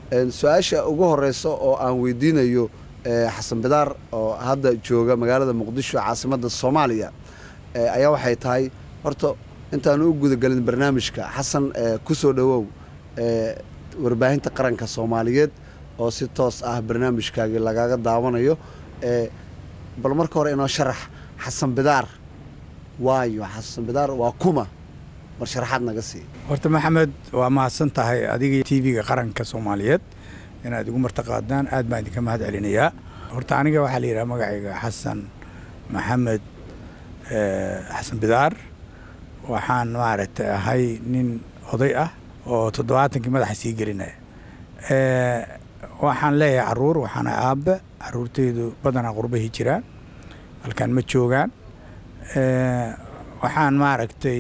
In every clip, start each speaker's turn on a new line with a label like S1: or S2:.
S1: su-aasha ugu horeysa oo aan weydiinayo xasan bidaar oo hadda jooga magaalada muqdisho caasimadda soomaaliya ayaa waxay tahay horta intaanu u gudagelin barnaamijka xasan ku soo dhowow warbaahinta qaranka soomaaliyeed oo si toos ah barnaamijkaagii lagaaga daawanayo bal marka hore inoo sharax xasan bidaar waayo xasan bidaar waa kuma bal sharaxaad naga sii
S2: horta maxamed waa mahadsan tahay adiga t v-ga qaranka soomaaliyeed inaad igu martaqaadaan aad baan idinka mahad celinayaa horta aniga waxaa la yidhaha magacayga xasan maxamed xasan bidaar waxaan maaragtay ahay nin oday ah oo toddobaatankii madaxa sii gelinaya waxaan leeyahay caruur waxaana aabbe caruurtaydu badanaa qurbahi jiraan halkaan ma joogaan waxaan maaragtay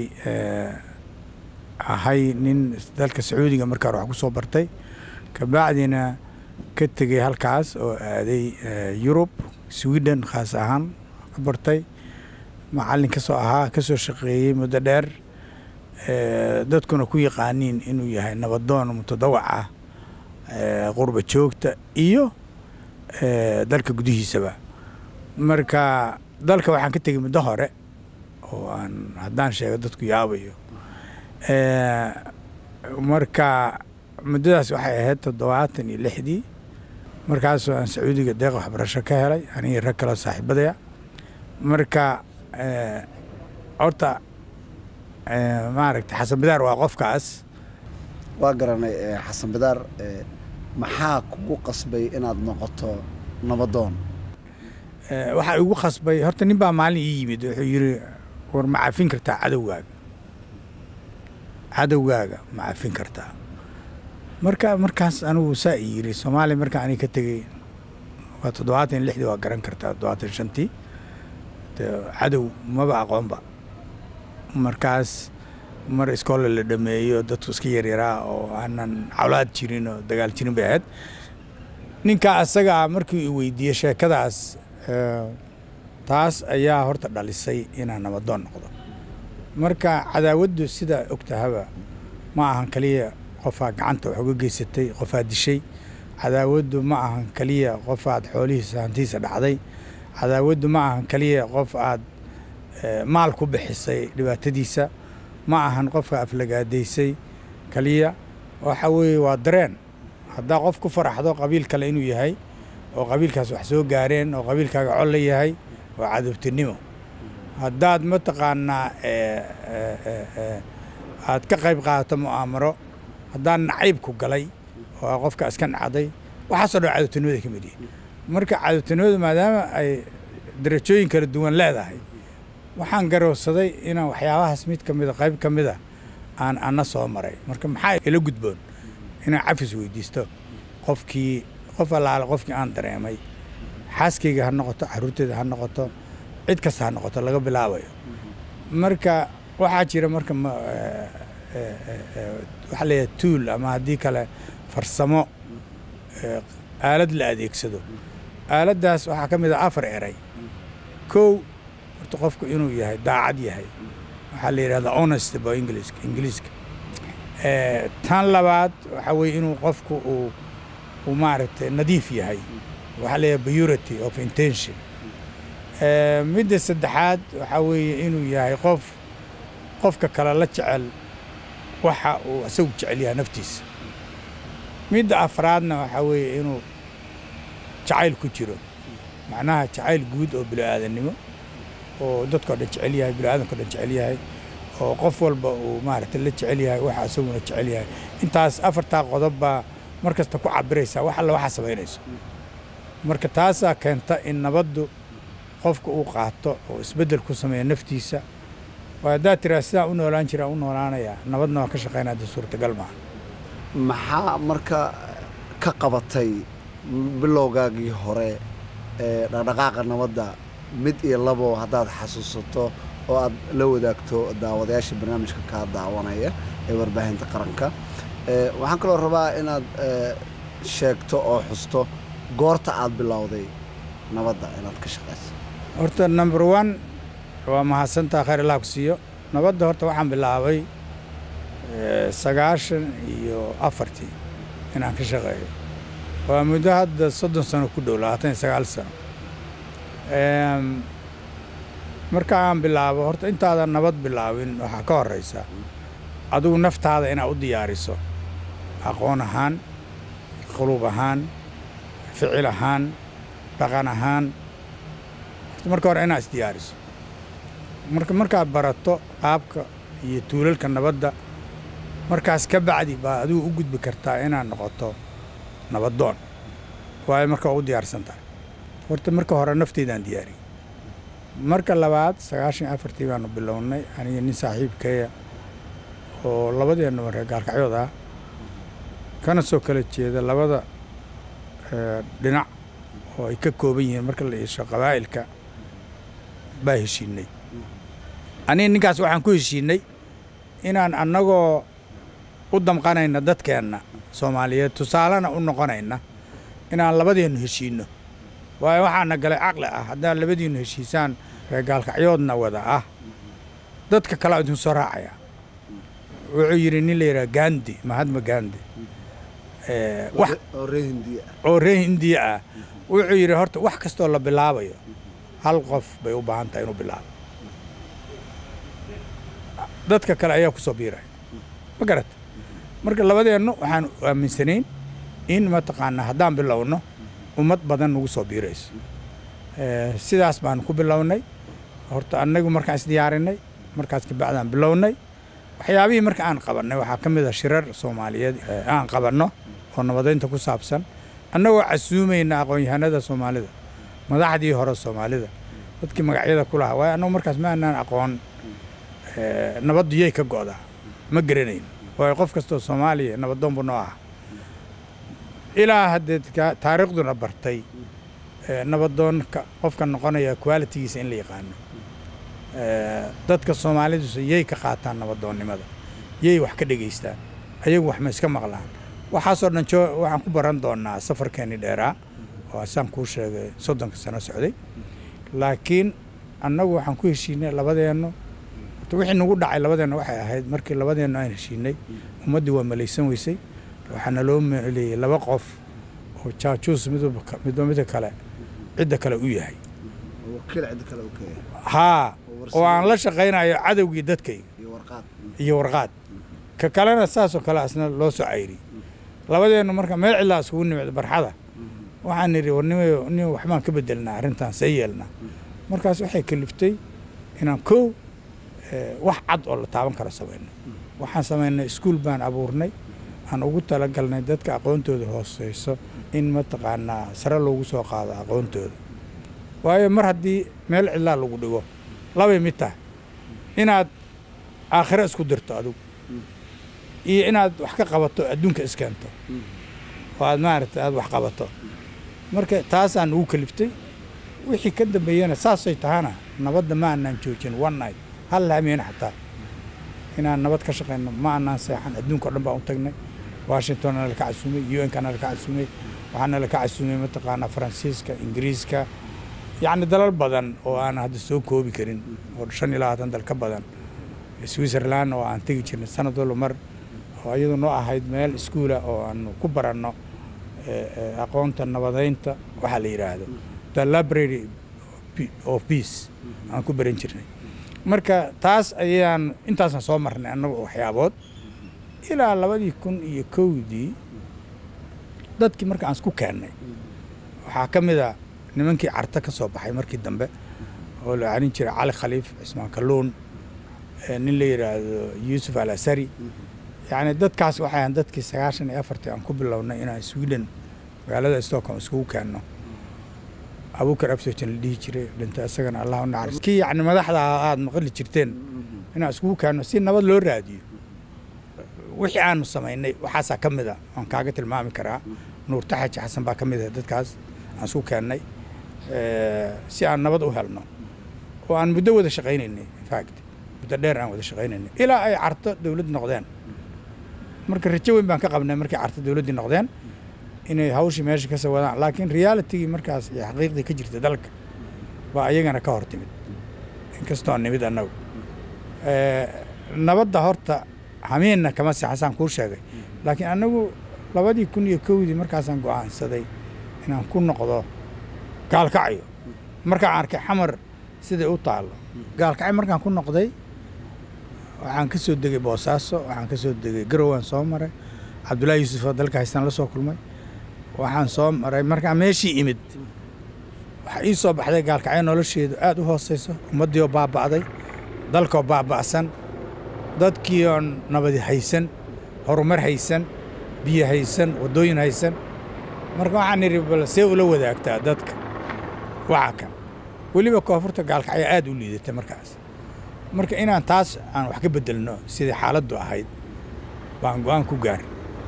S2: ahay nin dalka sacuudiga markaa wax ku soo bartay kabacdina ka tegey halkaas oo aaday yurub sweden khaas ahaan ka bartay macallin ka soo ahaa ka soo shaqeeyey muddo dheer dadkuna ku yaqaaniin inuu yahay nabadoon mutadawac ah qurba joogta iyo dalka gudihiisaba marka dalka waxaan ka tegey muddo hore oo aan haddaan sheego dadku yaabayo marka muddadaas waxay ahayd toddobaatan iyo lixdii markaasoo aan sacuudiga deeq waxbarasho ka helay anigii rag kaloo saaxiibadaya marka horta maaragta xasan bidaar waa qofkaas
S1: waa garanay xasan bidaar maxaa kugu qasbay inaad noqoto nabadoon
S2: waxaa igu khasbay horta nin baa maalin ii yimid wuxuu yidhi war ma cafin kartaa cadowgaaga cadowgaaga ma cafin kartaa marka markaas anigu saa i yidhi soomaaliya markaa aniga ka tegey waa toddobaatan lixdii waa garan kartaa toddobaatan shantii cadow maba aqoonba markaas mar iskoolle la dhameeyo dadku iska yaryaraa oo aanan cawlaad jirin oo dagaal jirin bay ahayd ninkaa asagaa markii i weydiiyey sheekadaas taas ayaa horta dhalisay inaan nabadoon noqdo marka cadaawaddu sidaa ogtahaba ma ahan kaliya qofaa gacanta wax uga geysatay qofaa dishay cadaawaddu ma ahan kaliya qof aad xoolihiisa hantiisa dhacday cadaawaddu ma ahan kaliya qof aad maal ku bixisay dhibaatadiisa ma ahan qofka aflagaadaysay kaliya waxa weeye waa dareen haddaa qof ku faraxdo qabiil kale inuu yahay oo qabiilkaas wax soo gaareen oo qabiilkaaga col la yahay waa cadowtinimo haddaad mataqaanaa aad ka qayb qaadato mu'aamaro haddaan nacaybku galay oo qofka iska nacday waxaasoo dhan cadowtinimada ka mid yihi marka cadowtinimadu maadaama ay darajooyin kala duwan leedahay waxaan garowsaday inaan waxyaabahaas mid ka mida qayb ka mida aan ana soo maray marka maxaa ila gudboon inaan cafis weydiisto qofkii qof allaale qofkii aan dareemay xaaskayga ha noqoto caruurteeda ha noqoto cid kasta ha noqoto laga bilaabayo marka waxaa jira marka waxaa leeyahay tuul ama haddii kale farsamo aalad la adeegsado aaladdaas waxaa ka mid ah afar eray kow horta qofku inuu yahay daacad yahay waxaa la yidhahdaa honest ba ingiliiska ingiliiska tan labaad waxaa weeye inuu qofku uu uu maaragtay nadiif yahay waxaa la yidhahdaa purity of intention midda saddexaad waxaa weeye inuu yahay qof qofka kale la jecel waxa uu isagu jecel yahay naftiisa midda afraadna waxaa weeye inuu jacayl ku jiro macnaha jacayl guud oo bilo-aadannimo oo dadkao dhan jecel yahay bilo-aadanko dhan jecel yahay oo qof walba uu maaragtay la jecel yahay waxa isaguna jecel yahay intaas afartaa qodob baa mar kasta ku cabiraysaa wax alla waxaa samaynayso marka taasaa keenta in nabaddu qofka uu qaato oo isbeddel ku sameeya naftiisa waa haddaad tiraa sidaan u noolaan jiraa u noolaanayaa nabadna waa ka shaqaynaa dee suurtagal maaha
S1: maxaa marka ka qabatay bilowgaagii hore ee dhaqdhaqaaqa nabadda mid iyo labo haddaad xasuusato oo aad la wadaagto daawadayaasha barnaamijka kaa daawanaya ee warbaahinta qaranka waxaan kaloo rabaa inaad sheegto oo xusto goorta aad bilowday nabadda inaad ka shaqayso
S2: horta number one waa mahadsantaa khayr allah ku siiyo nabadda horta waxaan bilaabay sagaashan iyo afartii inaan ka shaqeeyo waa muddo hadda soddon sano ku dhow labaatan iyo sagaal sano marka aan bilaabo horta intaadan nabad bilaabin waxaa ka horraysa adigu naftaada inaad u diyaariso aqoon ahaan quluub ahaan ficil ahaan dhaqan ahaan marka hore inaad isdiyaariso marka markaad barato qaabka iyo tuulalka nabadda markaas ka bacdi baa adigu u gudbi kartaa inaad noqoto nabaddoon waayo marka ugu diyaarsan tahay horta marka hore nafteydaan diyaariyey marka labaad sagaashan afartii baanu bilownay aniga nin saaxiibkeeya oo labadeennuba reer gaalkacyood ah kana soo kala jeeda labada dhinac oo ay ka kooban yihiin marka la iisho qabaa'ilka baa heshiinay aniga ninkaas waxaan ku heshiinay inaan annagoo u damqanayna dadkeenna soomaaliyeed tusaalena u noqonayna inaan labadeennu heshiinno waayo waxaana galay caqli ah haddaad labadiinnu heshiisaan reer gaalkacyoodna wada ah dadka kale idin soo raacaya wuxuu yidhi nin la yidhaha gandi mahadma gandi oo ree hindiya ah wuxuu yidhi horta wax kastoo la bilaabayo hal qof bay u baahan tahay inuu bilaabo dadka kale ayaa ku soo biiraya ma garata marka labadeennu waxaan aaminsanayn in mataqaanaa haddaan bilowno ummad badan nagu soo biirayso sidaas baan ku bilownay horta annagu markaan isdiyaarinay markaas kabacdaan bilownay waxyaabihii marka aan qabannay waxaa ka mid a shirar soomaaliyeed aan qabanno oo nabadaynta ku saabsan annagoo casuumayna aqoon-yahanada soomaalida madaxdii hore soomaalida dadkii magacyada ku lahaa waayo annagu markaas ma anaan aqoon nabaddu yay ka go'daa ma garanayn waayo qof kastoo soomaaliya nabadoonbu noo ah ilaa haddee taariikhduna bartay nabadoonka qofka noqonaya qualitigiisa in la yaqaano dadka soomaalidusa yay ka qaataan nabadoonnimada yay wax ka dhegaystaan ayagu wax ma iska maqlaan waxaasoo dhan waxaan ku baran doonaa safarkeenii dheeraa oo asaan kuu sheegay soddonka sano socday laakiin annagu waxaan ku heshiinay labadeennu wixii nagu dhacay labadeenna waxay ahayd markii labadeennu aan heshiinay ummaddii waa malaysan weysay waxaana loo maleeyey laba qof oo jaajuus midba midka kale cidda kale u yahay haa oo aan la shaqaynayo cadowgii dadkayga iyo warqaad ka kalena saasoo kale asna loo soo cayriyey labadeennu marka meel cidlaa iskugu nimid barxada waxaan nidhi warnimayo nin waxbaan ka bedelnaa arrintan see yeelnaa markaas waxay kaliftay inaan kow wax cad oo la taaban karo samayno waxaan samaynay iskuul baan abuurnay aan ugu talagalnay dadka aqoontooda hooseyso in mataqaanaa sare loogu soo qaado aqoontooda waayo mar haddii meel cidlaa lagu dhigo labay mid tahay inaad aakhiro isku dirto adigu iyo inaad wax ka qabato adduunka iskeento oo aad maaragtay aad wax qabato marka taasaan ugu kaliftay wixii ka dambeeyana saasay tahana nabadda ma aanaan joojin one night hal laamiyana xataa inaan nabad ka shaqayno ma aanaan seexan adduunka o dhan baan u tagnay washington nala ka casuumay u n ka nala ka casuumay waxaa nala ka casuumay mataqaanaa faransiiska ingiriiska yacni dalal badan oo aan hadda soo koobi karin oo shan iyo labaatan dal ka badan switzerland oo aan tegi jirnay sanad walba mar oo iyadu noo ahayd meel iskuula oo aanu ku baranno aqoonta nabadaynta waxaa la yidhaahdo the library of peace aan ku baran jirnay marka taas ayaan intaasaan soo marnay annagu waxyaabood ilaa labadii kun iyo kowdii dadkii marka aan isku keennay waxaa ka mid a nimankii carta ka soo baxay markii dambe oo la arin jiray cali khaliif cismaan kalluun nin la yidhaahdo yuusuf al asari yacni dadkaas waxay ahan dadkii sagaashan iyo afartii aan ku bilownay inaan sweden magaalada stockholm iskugu keenno abuukar absotin la dhihi jiray dhinta isagana allah u naxariis kii yacni madaxda aada maqli jirteen inaan iskugu keenno si nabad loo raadiyo wixii aanu samaynay waxaasaa ka mid a aan kaaga tilmaami karaa nuur taxaji xasan baa ka mid ah dadkaas aan isku keennay si aan nabad u helno oo aan muddo wada shaqaynaynay infact muddo dheer aan wada shaqaynaynay ilaa ay carto dowlad noqdeen marka rajo weyn baan ka qabnay markay carto dowladdii noqdeen inay hawshii meesha ka soo wadaan laakiin realitigii markaas iyo xaqiiqdii ka jirta dalka baa ayagana ka hor timid inkastoo nimid annagu nabadda horta hamiinna kama sixasaan kuu sheegay laakiin annagu labadii kun iyo kowdii markaasaan go'aansaday inaan ku noqdo gaalkacyo markaan arkay xamar siday u taallo gaalkacyo markaan ku noqday waxaan ka soo degay boosaaso waxaan ka soo degay garowaan soo maray cabdullaahi yuusuf oo dalka haystaan la soo kulmay waxaan soo maray markaan meeshii imid waxaa ii soo baxday gaalkacyo nolosheedu aad u hooseyso ummaddii oo baaba'day dalkoo baaba'san dadkii oo nabadi haysan horumar haysan biyo haysan waddooyin haysan marka waxaan idhi bal see ula wadaagtaa dadka waxa kan weliba koonfurta gaalkacyo aad u liidatay markaas marka inaan taas aan wax ka beddelno sidai xaaladdu ahayd baan go'aan ku gaar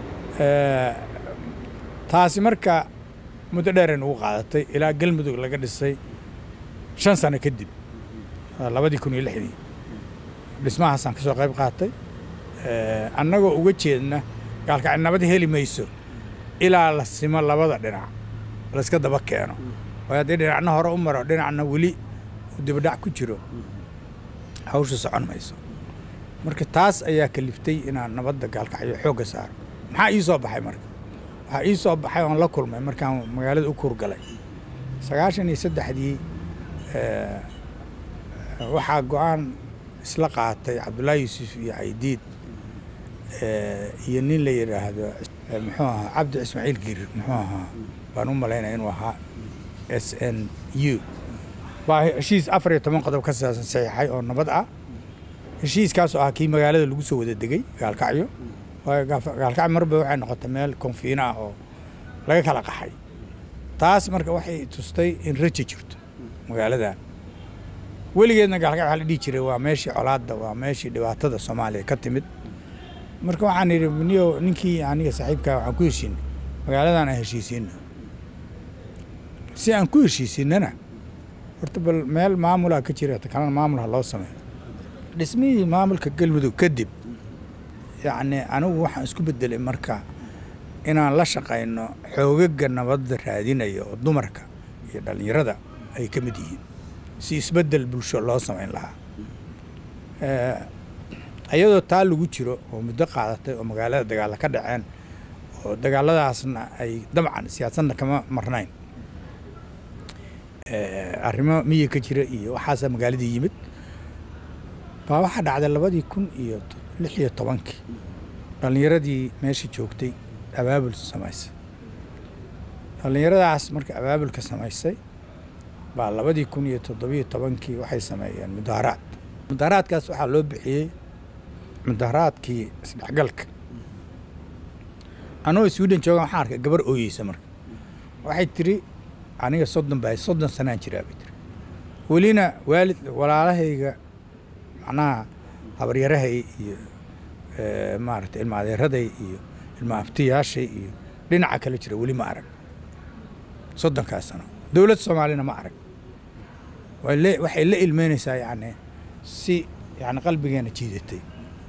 S2: taasi marka muddo dheeray nugu qaadatay ilaa galmudug laga dhisay shan sano kadib labadii kun iyo lixdii dhismahaasaan ka soo qayb qaatay annagoo uga jeedna gaalkacyo nabad heli mayso ilaa la simo labada dhinac layska daba keeno waayo haddii dhinacna hore u maro dhinacna weli uu dibadhac ku jiro hawsha socon mayso marka taas ayaa kaliftay inaan nabadda gaalkacyo xoogga saaro maxaa ii soo baxay marka waxaa ii soo baxay oon la kulmay markaan magaalada u kuurgalay sagaashan iyo saddexdii waxaa go'aan isla qaatay cabdullaahi yuusuf iyo caydiid iyo nin la yidhaahdo muxuu ahaa cabdi ismaaciil girir muxuu ahaa baan u malaynaya inuu ahaa s n u baa heshiis afar iyo toban qodob ka saabsan saxiixay oo nabad ah heshiiskaasoo ah kii magaalada lagu soo wada degay gaalkacyo waayo gaalkacyo marba waxay noqotay meel konfiina ah oo laga kala qaxay taas marka waxay tustay in raja jirto magaaladan weligeedna gaalkacyo waxaa la dhihi jiray waa meeshii colaadda waa meeshii dhibaatada soomaaliya ka timid marka waxaan idhi niyo ninkii aniga saaxiibkaa waxaan ku heshiinay magaaladan aan heshiisiino si aan ku heshiisiinana horta bal meel maamulaa ka jira kalena maamul ha loo sameeyo dhismihii maamulka galmudug kadib yacni anigu waxaan isku bedelay marka inaan la shaqayno xoogaga nabadda raadinaya oo dumarka iyo dhallinyarada ay ka mid yihiin si isbeddel bulsho loo samayn lahaa iyadoo taa lagu jiro oo muddo qaadatay oo magaalada dagaalla ka dhaceen oo dagaalladaasna ay dabcan siyaasadna kama marnayn arrimo miyi ka jira iyo waxaasaa magaaladii yimid baa waxaa dhacday labadii kun iyo lix iyo tobankii dhallinyaradii meesha joogtay abaabul samaysay dhallinyaradaas marka abaabulka samaysay baa labadii kun iyo toddobiyo tobankii waxay sameeyeen mudaaharaad mudaaharaadkaas waxaa loo bixiyey mudaaharaadkii isdhexgalka anoo sweden joogan waxaan arkay gabar ooyeysa marka waxay tiri aniga soddon baa soddon sanaan jiraa bay tiri welina waalid walaalahayga macnaha habaryarahay iyo maaragtay ilma adeeraday iyo ilma abtiyaashay iyo dhinaca kale jira weli ma arag soddonkaas sano dowlad soomaalina ma arag waxay la ilmeynaysaa yacni si yani qalbigeena jiidatay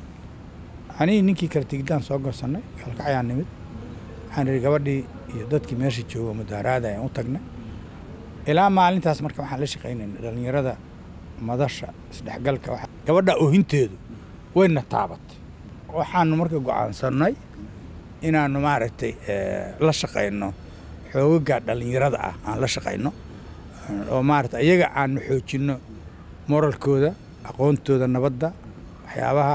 S2: anigi ninkii kale tigidaan soo gorsannay kalkacyaan nimid waxaan idhi gabadhii iyo dadkii meesha jooga mudaaraada ayaan u tagnay ilaa maalintaas marka waxaan la shaqaynayna dhallinyarada madasha isdhexgalka gabadha oohinteedu wayna taabatay waxaanu marka go'aansannay inaannu maaragtay la shaqayno xoogaga dhallinyarada ah aan la shaqayno oo maaragtay iyaga aanu xoojinno moralkooda aqoontooda nabadda waxyaabaha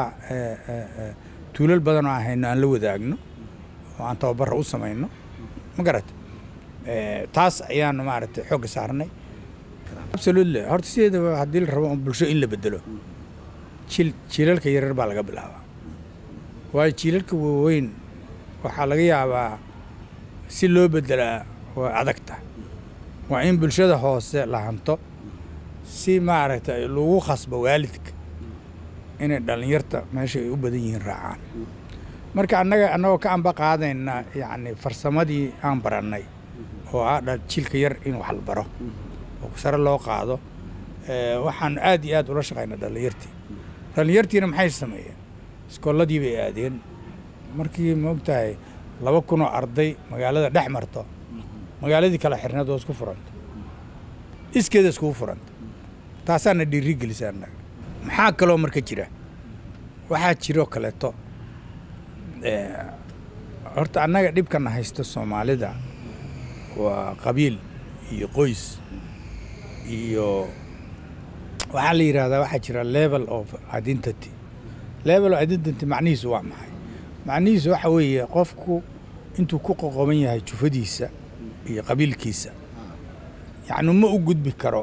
S2: tuulal badan oo aan hayno aan la wadaagno oo aan tababarra u samayno ma garata taas ayaanu maaragtay xoogga saarnay absolutely horta sideedaba haddii la rabo bulsho in la bedelo jil jiilalka yaryar baa laga bilaabaa waayo jiilalka waaweyn waxaa laga yaabaa si loo bedelaa waa adagta waa in bulshada hoose la hanto si maaragtay lagu khasbo waalidka inay dhallinyarta meesha ay u badan yihiin raacaan marka annaga annagoo ka amba qaadayna yacni farsamadii aan barannay oo ah jilka yar in wax la baro oo sare loo qaado waxaan aad iyo aad ula shaqaynaa dhallinyartii dhallinyartiina maxay sameeyeen iskoolladii bay aadeen markii maogtahay laba kunoo arday magaalada dhex marto magaaladii kala xirneed oo isku furanta iskeeda iskugu furanta taasaana dhiiri gelisa annaga maxaa kaloo marka jira waxaa jiroo kaleeto horta annaga dhibkana haysta soomaalida waa qabiil iyo qoys iyo waxaa la yidhahdaa waxaa jira level of identity level of identity macnihiisu waa maxay macnihiisu waxa weeye qofku intuu ku qoqoban yahay jufadiisa iyo qabiilkiisa yacni ma u gudbi karo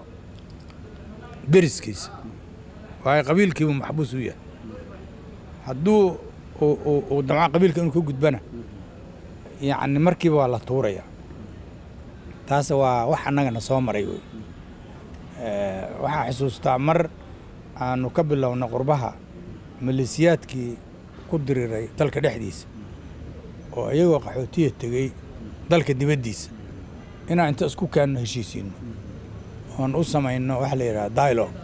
S2: deriskiisa waayo qabiilkiibuu maxbuus u yahay hadduu uu- uu- uu damco qabiilka inuu ka gudbana yacni markiiba waa la tuuraya taas waa wax annagana soo maray wey Eh, waxaa xusuustaa mar aanu ka bilowna qurbaha maleesiyaadkii ku diriray dalka dhexdiisa oo iyagoo qaxootiya tegey dalka dibaddiisa inaan inta isku keenno heshiisiinno oon u samayno waxa la yidhaha dialogue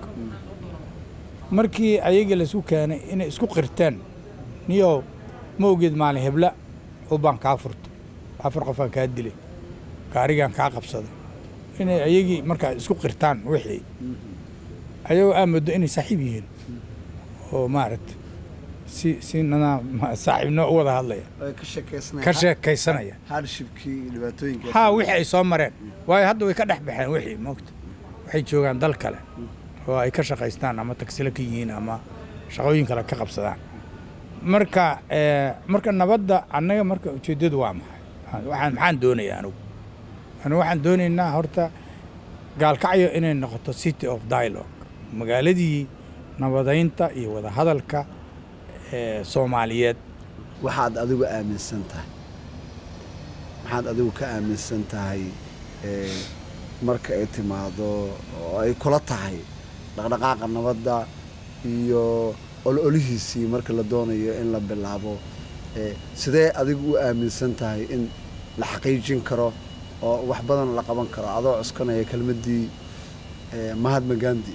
S2: markii ayagii laisku keenay inay isku qirteen niyow ma ogeed maalin hebla ubaan kaa furtay afar qofaan kaa dilay gaarigaan kaa qabsaday inay ayagii markaa isku qirtaan wixii ayagoo aa moodo inay saaxiib yihiin oo maaragta si si nadaam saaxiibnimo u wada hadlaya
S1: ay ka sheekaysanayaan
S2: ka sheekaysanaya
S1: hardshipkii iyo dhibaatooyinka
S2: haa wixii ay soo mareen waayo hadda way ka dhex baxeen wixii moogta waxay joogaan dal kale oo ay ka shaqaystaan ama tagsilo ka yihiin ama shaqooyin kale ka qabsadaan marka eh, marka nabadda annaga marka ujeeddadu waa maxay waxaan maxaan doonayaa anigu anigu waxaan doonaynaa horta gaalkacyo inay noqoto city of dialogue magaaladii nabadaynta iyo wadahadalka ee soomaaliyeed
S1: waxaad adigu aaminsan tahay maxaad adigu ka aaminsan tahay ee, marka ay timaado oo ay kula tahay dhaqdhaqaaqa nabadda iyo ololihiisii marka la doonayo in la bilaabo ee, sidee adigu u aaminsan tahay in la xaqiijin karo oo wax badan la qaban karo adoo cuskanaya kelmaddii ee, mahatma gandi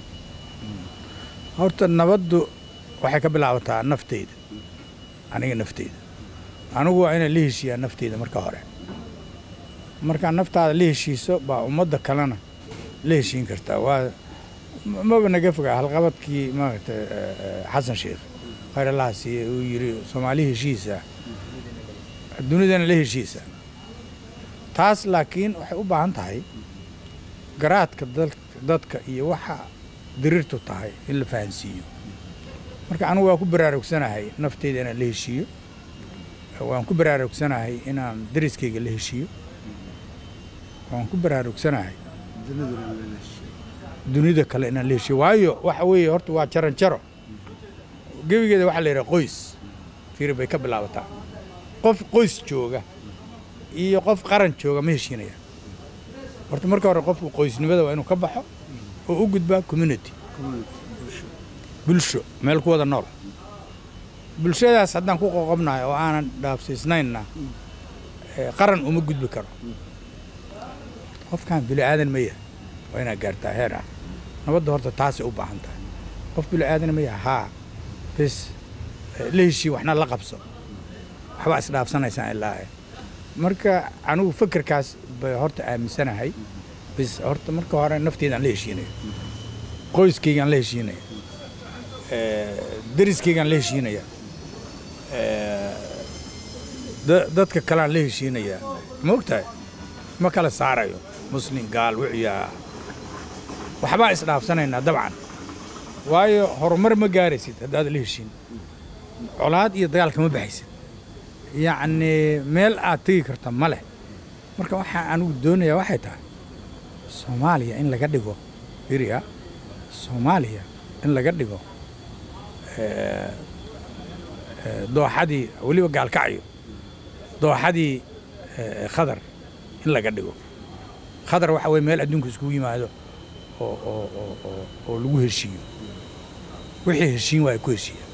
S2: horta nabaddu waxay ka bilaabataa nafteyda aniga nafteyda anigu waa inaan la heshiiyaa nafteyda marka hore markaa naftaada la heshiiso baa ummadda kalena la heshiin kartaa waa m- maba naga fogaa halqabadkii maaragtay eh, eh, xasan sheekh khayr allaha siiye uu yidhi soomaali heshiisa dunidana la heshiisa taas laakiin waxay u baahan tahay garaadka dal- dadka iyo waxa diriirtu tahay in la fahansiiyo marka anigu waan ku baraarugsanahay nafteyda inaan la heshiiyo waan ku baraarugsanahay inaan deriskayga la heshiiyo waan ku baraarugsanahay dunida kale inaan la heshiiyo waayo waxa weeye horta waa jaran jaro gebigeeda waxaa la yidhaha qoys fiiri bay ka bilaabataa qof qoys jooga iyo qof qaran jooga ma heshiinaya horta marka hore qofku qoysnimada waa inuu ka baxo oo u gudbaa community bulsho meel ku wada nool bulshadaas haddaan ku qoqobnahay oo aanan dhaafsiisnaynna eh, qaran uma gudbi karo qofkan bini aadan ma yahay waa inaad gaartaa heer ah nabadda horta taasay u baahan tahay qof bini aadan ma yahay haa bes eh, la heshii waxna la qabso waxbaa isdhaafsanaysaan ilaa eh. marka anigu fikirkaas bay horta aaminsanahay bis horta marka hore nafteedaan la heshiinayo qoyskaygaan la heshiinaya eh, deriskaygaan la heshiinaya eh, da- dadka kaleaan la heshiinaya ma ogtahay ma kala saarayo muslim gaal wiciyaa waxbaa isdhaafsanaynaa dabcan waayo horumar ma gaaraysid haddaad la heshiin colaad iyo dagaal kama baxaysid yacni meel aad tegi karta ma leh marka waxaa anigu doonayaa waxay tahay soomaaliya in laga dhigo biriya soomaaliya in laga dhigo eh, eh, dooxadii weliba gaalkacyo dooxadii eh, khadar in laga dhigo khadar waxa weye meel adduunka iskugu yimaado oo oo oo oo oo lagu heshiiyo wixii heshiin waa ku heshiiya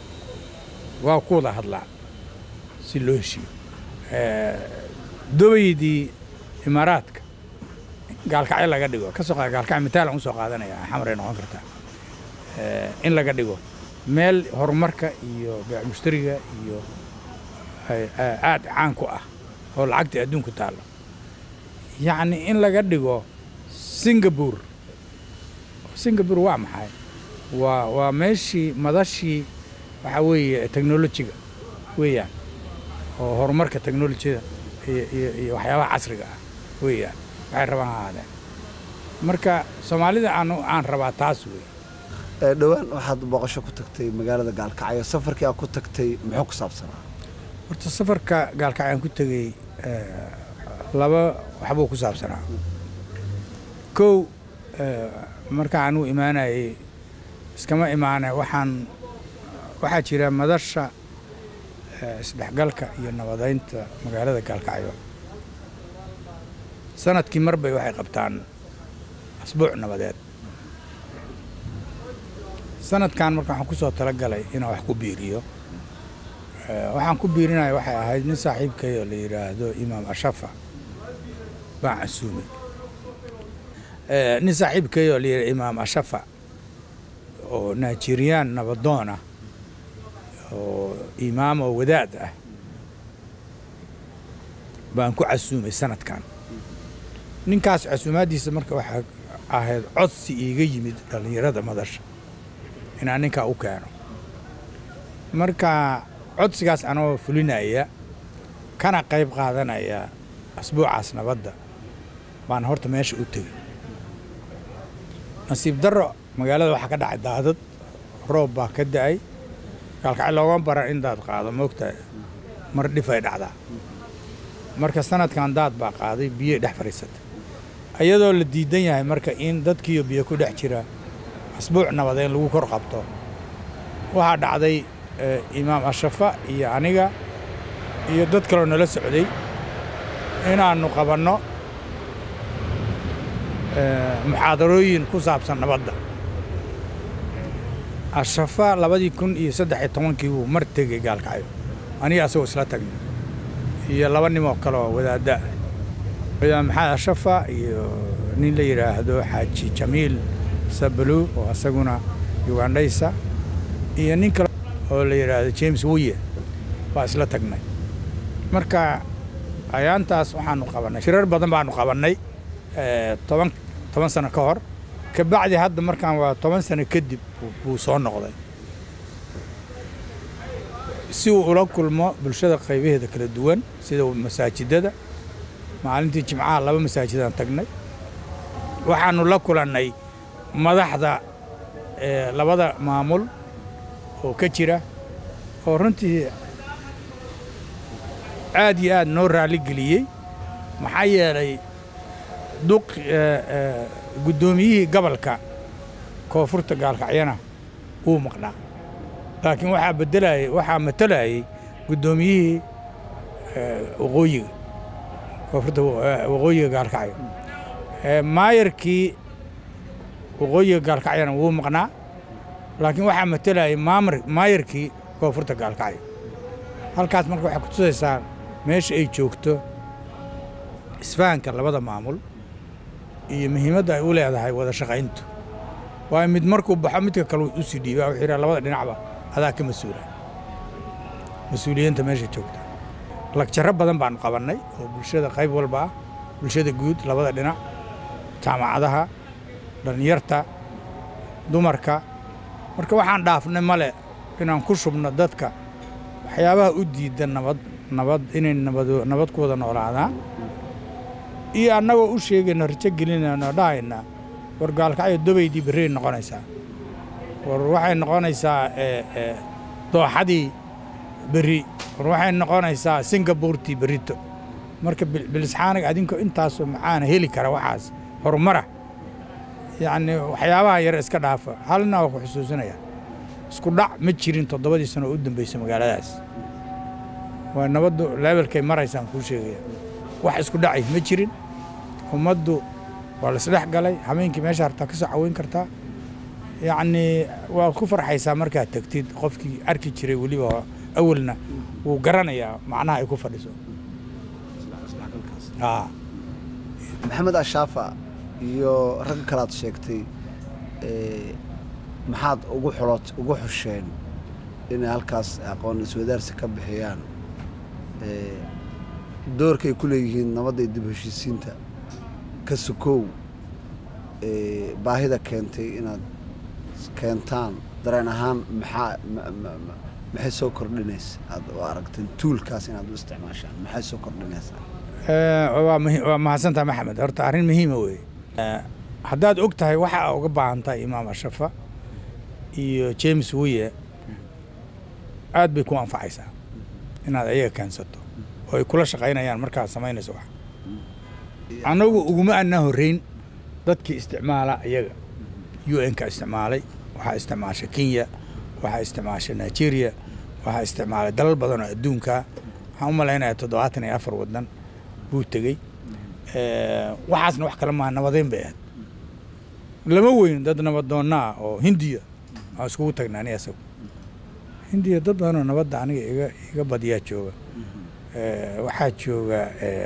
S2: waa ku wada hadlaa si loo heshiiyo Eh, dobaydii imaaraadka gaalkacyo laga dhigo ka soo qaad gaalkacyo mitaalan usoo qaadanaya xamaray noqon kartaa Eh, in laga dhigo meel horumarka iyo beec mushtariga iyo ay- ay- aad caan ku ah oo lacagta adduunku taallo yacni in laga dhigo singapore singapore waa maxay waa waa meeshii madashii waxaa weeye technolojiga weeyaan oo horumarka technolojiyada iyo iyo iyo waxyaabaha casriga ah weeyaan waxay rabaan ha ahaadeen marka soomaalida aan aan rabaa taas wey
S1: Ee, dhowaan waxaad booqasho ku tagtay magaalada gaalkacyo safarkii aad ku tagtay muxuu ku saabsanaa
S2: horta safarka gaalkacyo aan ku tegey eh, laba waxbuu ku saabsanaa kow eh, markaan u imaanayey iskama imaane waxaan waxaa jira madasha eh, isdhexgalka iyo nabadaynta magaalada gaalkacyo sanadkii mar bay waxay qabtaan asbuuc nabadeed sanadkan marka waxaan ku soo talagalay inaan wax ku biiriyo Eh, waxaan ku biirinaya waxay ahayd nin saaxiibkay oo la yidhaahdo imaam ashafa baan casuumay Eh, nin saaxiibkay oo la yidhahdo imaam ashafa oo nigerian nabadoon ah oo imaam oo wadaad ah baan ku casuumay sanadkan ninkaas casuumaaddiisa marka waxaa ahayd codsi iiga yimid dhallinyarada madasha inaan ninkaa u keeno marka codsigaas anoo fulinaya kana qayb qaadanaya asbuucaas nabadda baan horta meesha u tegey nasiib darro magaalada waxaa ka dhacay daadad roob baa ka da'ay gaalkacyo loogama baran in daad qaado moogtahay mar dhifay dhacdaa marka sanadkan daad baa qaaday biyo dhex fadhiisatay ayadoo la diidan yahay marka in dadkiiyo biyo ku dhex jira asbuuc nabadeyn lagu kor qabto waxaa dhacday eh, imaam ashafa iyo aniga iyo dad kaloo nala socday inaannu qabanno eh, muxaadarooyin ku saabsan nabadda ashafa labadii kun iyo saddex iyo tobankii buu mar tegey gaalkacyo aniga asagoo isla tagnay iyo laba nimoo kale oo wadaadda ah imaam maxamed ashafa iyo nin la yidhaahdo xaaji jamiil sabalu oo asaguna ugandhaysa iyo nin kale oo la yidhaahdo james wiye baa isla tagnay marka ayaantaas waxaanu qabannay shirar badan baanu qabannay eh, toban toban sano ka hor kabacdi hadda markaan waa toban sano kadib buu- buu soo noqday si uu ula kulmo bulshada qaybaheeda kala duwan sida masaajidada maalintii jimcaha laba masaajidaan tagnay waxaanu la kulannay madaxda eh, labada maamul oo ka jira oo runtii aad iyo aad noo raalli geliyey maxaa yeelay duq eh, eh, guddoomiyihii gobolka koonfurta gaalkacyana wuu maqnaa laakiin waxaa bedelayay waxaa matalayay guddoomiyihii eh, waqooyiga koonfurta wa- waqooyiga gaalkacyo Eh, maayarkii waqooyiga gaalkacyana wuu maqnaa laakiin waxaa matalayay maamar maayarkii koonfurta gaalkacyo halkaas marka waxay kutusaysaa meesha ay joogto isfahanka labada maamul iyo muhiimadda ay u leedahay wada shaqayntu waayo mid markuu baxo midka kale u sii dhiibaa wuxuu yidhaha labada dhinacba adaa ka mas-uula mas-uuliyiinta meesha joogta lagjarro badan baanu qabannay oo bulshada qayb walba ah bulshada guud labada dhinac jaamacadaha dhallinyarta dumarka marka waxaan dhaafnay male inaan ku shubno dadka waxyaabaha u diida nabad nabad inay nabado nabad ku wada noolaadaan iyo annagoo u sheegayna rajo gelinayna oo dhahayna war gaalkacyo dobaydii berrey noqonaysaa war waxay noqonaysaa eh, eh, dooxadii berri war waxay noqonaysaa singabuurtii berrito marka bil- bilisxaaniga adinkoo intaasoo macaana heli kara waxaas horumara yacni waxyaabaha yar iska dhaafa halna waa ku xusuusinaya isku dhac ma jirin toddobadii sano oo u dambeysay magaaladaas waa nabaddu leebelkay maraysaan kuu sheegaya wax isku dhacay ma jirin ummaddu waa la isdhex galay habeenkii meesha hartaa ka soo caweyn kartaa yacni waad ku farxaysaa markaad tegtid qofkii arki jiray weliba awalna wuu garanayaa macnaha ay ku fadhiso aa
S1: maxamed ashaafa iyo ragga kale aad sheegtay ee, maxaad ugu xulot ugu xusheen inay halkaas aqoon iswadaarsi ka bixiyaan ee, doorkay ku leeyihiin nabadda iyo dib u heshiisiinta ka sukow ee, baahida keentay inaad keentaan dareen ahaan maxaa ma- ma- ma- maxay soo kordhinaysa aad u aragteen tuulkaas inaad u isticmaashaan maxay soo kordhinaysaa
S2: waa muhi- waa mahadsantaha maxamed horta arrin muhiima weeye haddaad og tahay waxa aa uga baahan tahay imaam ashafa iyo james wiye aad bay ku anfacaysaa inaad ayaga keensato oo ay kula shaqaynayaan markaad samaynayso wax annagu uguma annaa horreyn dadkii isticmaala iyaga u n ka isticmaalay waxaa isticmaasha kenya waxaa isticmaasha nigeria waxaa isticmaalay dalal badan oo adduunka waxaan u malaynayaa toddobaatan iyo afar waddan buu tegey waxaasna wax kale maaha nabadeyn bay ahayd lama weyn dad nabadoonna ah oo hindiya aan iskugu tagnaa ani asagu hindiya dad badan oo nabadda aniga iga iga badiyaa jooga waxaa jooga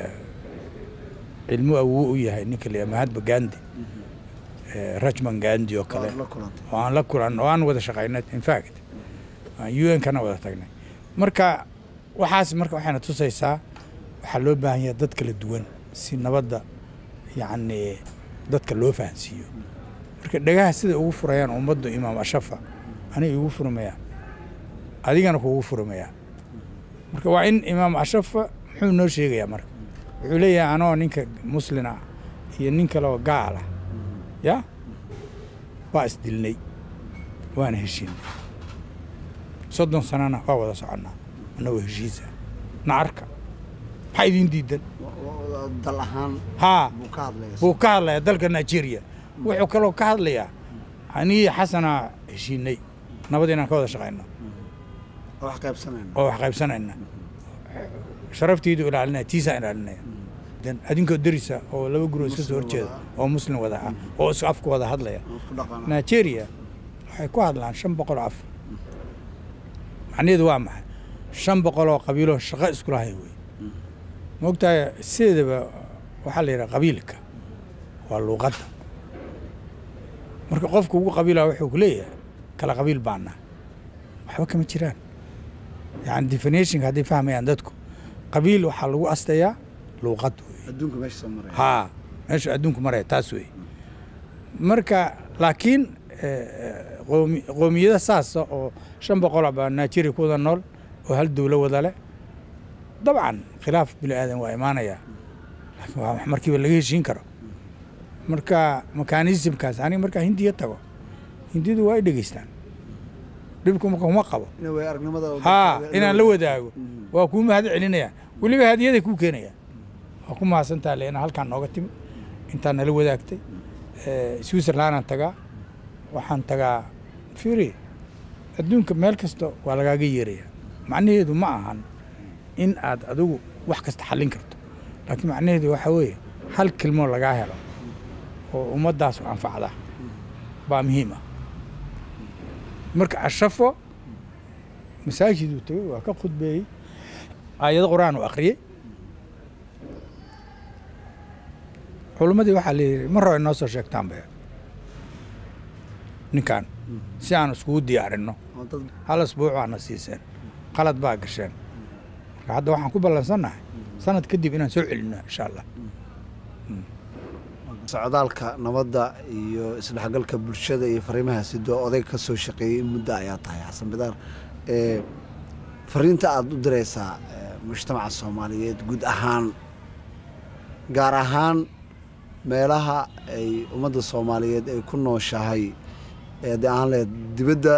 S2: cilmu awow u yahay ninka la mahatma gandi rajman gandi oo kale
S1: Waad la kulantay
S2: oo aan la kulan oo aan wada shaqaynay in fact aan u n kana wada tagnay marka waxaas marka waxayna tusaysaa waxaa loo baahan yahay dad kala duwan si nabadda yacni dadka loo fahansiiyo marka dhagaha sida ugu furayaan ummaddu imaam ashafa aniga igu furmayaan adigana kuugu furmayaan marka waa in imaam ashafa muxuu noo sheegayaa marka wuxuu leeyahay anoo ninka muslin ah iyo nin kale oo gaal ah ya waa isdilnay waana heshiinay soddon sanana waa wada soconnaa annagoo heshiisa nacarka maxaa idiin diidan
S1: Wa- wa- dal ahaan
S2: haa
S1: buu ka hadlaysa
S2: buu ka hadlayaa dalka nigeria wuxuu kaloo ka hadlayaa anigii xasanaa heshiinay nabad inaan ka wada shaqayno
S1: oo wax qaybsanayna
S2: oo wax qaybsanayna sharaftiidu ilaalinaya tiisaa ilaalinaya dan adinkoo derisa oo laba guroo iska soo
S1: Muslim
S2: horjeeda
S1: wada
S2: oo muslim wada ah oo is afka wada hadlaya
S1: oo isku dhaqana
S2: nigeria waxay ku hadlaan shan boqol oo af macnaheedu waa maxay shan boqol oo qabiiloo shaqo iskula haya wey maogtahay sideedaba waxaa la yidhaha qabiilka waa luuqadda marka qofka ugu qabiila wuxuu ku leeyahay kala qabiil baana waxba kama jiraan yani definitionka hadday fahmayaan dadku qabiil waxaa lagu astayaa luuqad wey
S1: adduunka meesha soo maraya
S2: haa meeshu adduunku maraya taas wey marka laakiin eh, qoomi- qoomiyada saasa oo shan boqol baa nigeria ku wada nool oo hal dowlo wada leh dabcan khilaaf bini aadan waa imaanaya laakiin waa wax markiiba laga heshiin karo marka mekanismkaas aniga markaa hindiya tago hindidu waa ay dhegeystaan dhibku marka kuma qabo
S1: ina way aragnimada
S2: haa inaan la wadaago waa kuu mahad celinayaan weliba hadiyaday kuu keenayaan waa ku mahadsantaha le inaa halkaan nooga timid intaan nala wadaagtay Eh, switzerlandaan tagaa waxaan tagaa firi adduunka meel kasta waa lagaaga yeeraya macnaheedu ma ahan in aad adigu wax kasta xallin karto laakiin macnaheedu waxaa weeye hal kilmoo lagaa helo oo ummaddaas anfacda baa muhiim ah marka ashafo masaajiduu tegey waa ka khudbeeyey aayado qur-aan uu akhriyey culimmadii waxaa layidhi mar hore inoo soo sheegtaan bay ninkan si aan iskugu diyaarinno
S1: oo dad
S2: hal asbuuc waana siiseen qalad baa gasheen marka hadda waxaan ku ballansannahay sanad kadib inaan soo celinno insha allah
S1: socdaalka nabadda iyo isdhexgalka bulshada iyo fariimaha sidoo oday ka soo shaqeeyey in muddo ayaa tahay xasan bidaar ee fariinta aada u diraysaa ee, mujtamaca soomaaliyeed guud ahaan gaar ahaan meelaha ay ummadda soomaaliyeed ay ku nooshahay ee haddii aan leed dibadda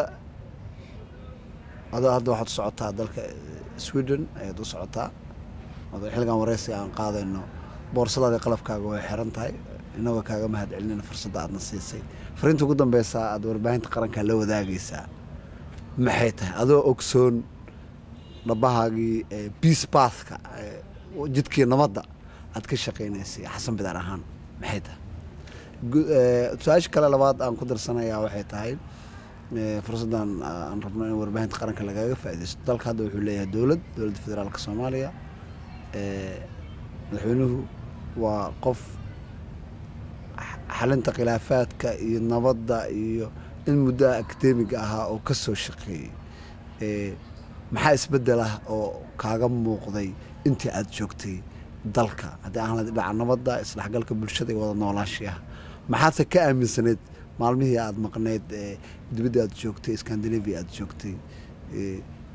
S1: adoo hadda waxaad u socotaa dalka eh, sweden ayaad u socotaa adoo xilligan wareysi aan qaadayno boorsadaada qalabkaaga way xiran tahay inagoo kaaga mahad celinayna fursadda aadna siisay fariinta ugu dambeysa aad warbaahinta qaranka la wadaagaysaa maxay tahay adoo ogsoon dhabahaagii ee, peace pathka ee, jidkii nabadda aad ka shaqaynaysay xasan bidaar ahaan maxay tahay Gu- ee, su-aasha kale labaad aan ku darsanayaa waxay tahay ee, fursaddan aan rabno in warbaahinta qaranka lagaga faaidaysto dalka hadda wuxuu leeyahay dowlad dowladda federaalka soomaaliya ee, madaxweynuhu waa qof x- xalinta khilaafaadka iyo nabadda iyo in muddaha akademiga ahaa oo ka soo shaqeeyey ee, maxaa isbeddel ah oo kaaga muuqday intii aad joogtay dalka haddii aan lahayd dhinaca nabadda isdhexgalka bulshada iyo wada noolaashiyaha maxaadse ka aaminsanayd maalmihii aad maqnayd ee dibadda aad joogtay scandinavia aad joogtay ee,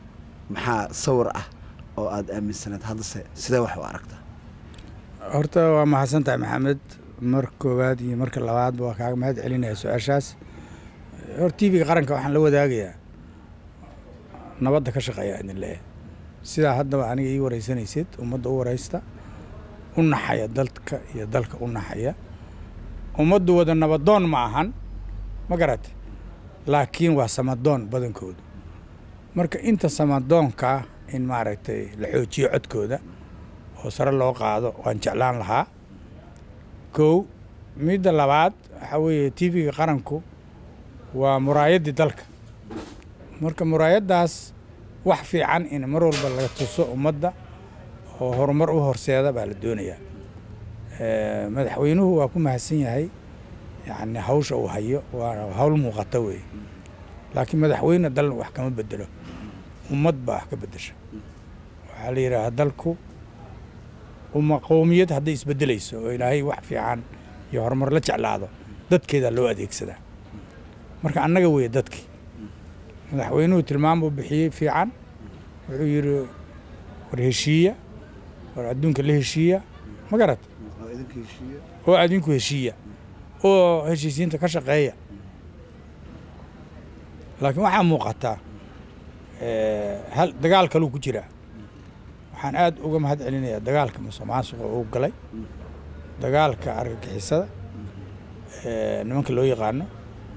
S1: maxaa sawir ah oo aada aaminsaneed haddase sidee wax u aragtaa
S2: horta waa mahadsan tahay maxamed mar koowaad iyo marka labaadba waa kaaga mahad celinaya su-aashaas hor t v-ga qaranka waxaan la wadaagayaa nabadda ka shaqeeya idin leeyahay sidaa haddaba aniga ii wareysanaysid ummadda u wareysta u naxaya dalka iyo dalka u naxaya ummaddu wada nabadoon ma ahan ma garate laakiin waa samadoon badankoodu marka inta samadoonkaa in maaragtay la xoojiyo codkooda oo sare loo qaado waan jeclaan lahaa kow midda labaad waxaa weeye t v-ga qaranku waa muraayaddii dalka marka muraayaddaas wax fiican in mar walba laga tuso ummadda oo horumar u horseeda baa la doonayaa madaxweynuhu waa ku mahadsan yahay yacni hawsha uu hayo waa hawl muuqata weeye laakiin madaxweyne dal wax kama bedelo ummad baa wax ka bedesha waxaa la yidhaahaa dalku uma qowmiyad hadday isbedelayso oo ilaahay wax fiican iyo horumar la jeclaado dadkeedaa loo adeegsadaa marka annaga weeye dadkii madaxweynuhu tilmaam buu bixiyey fiican wuxuu yidhi war heshiiya war adduunka la heshiiya ma garat oo adinku heshiiya oo heshiisiinta ka shaqeeya laakiin waxaa muuqataa hal dagaal kaluu ku jiraa waxaan aad uga mahad celinayaa dagaalka musuqmaasuqa uu galay dagaalka argagixisada nimanka loo yaqaano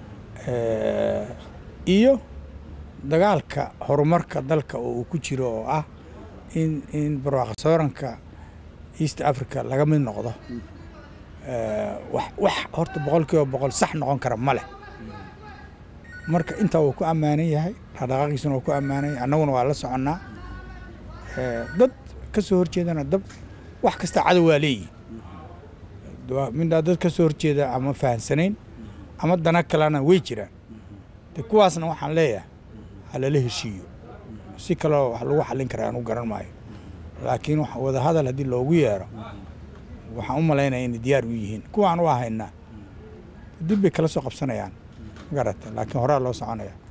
S2: iyo dagaalka horumarka dalka oo uu ku jiro oo ah in in barwaaqa sooranka east africa laga mid noqdo wax wax horta boqol kiiba boqol sax noqon kara ma leh marka intaa wuu ku ammaanan yahay dhaqdhaqaaqiisuna wuu ku ammaanan yahay annaguna waa la soconnaa dad ka soo horjeedana dab wax kasta cadow waa leeyihin midhaa dad ka soo horjeeda ama fahansanayn ama dana kalena way jiraan de kuwaasna waxaan leeyahay halala heshiiyo si kaleo wax lagu xallin karaa anu garan maayo laakiin wada hadal haddii loogu yeero waxaan u malaynaya inay diyaar u yihiin kuwaan u ahaynaa dib bay kala soo qabsanayaan magarata laakiin horaa loo soconaya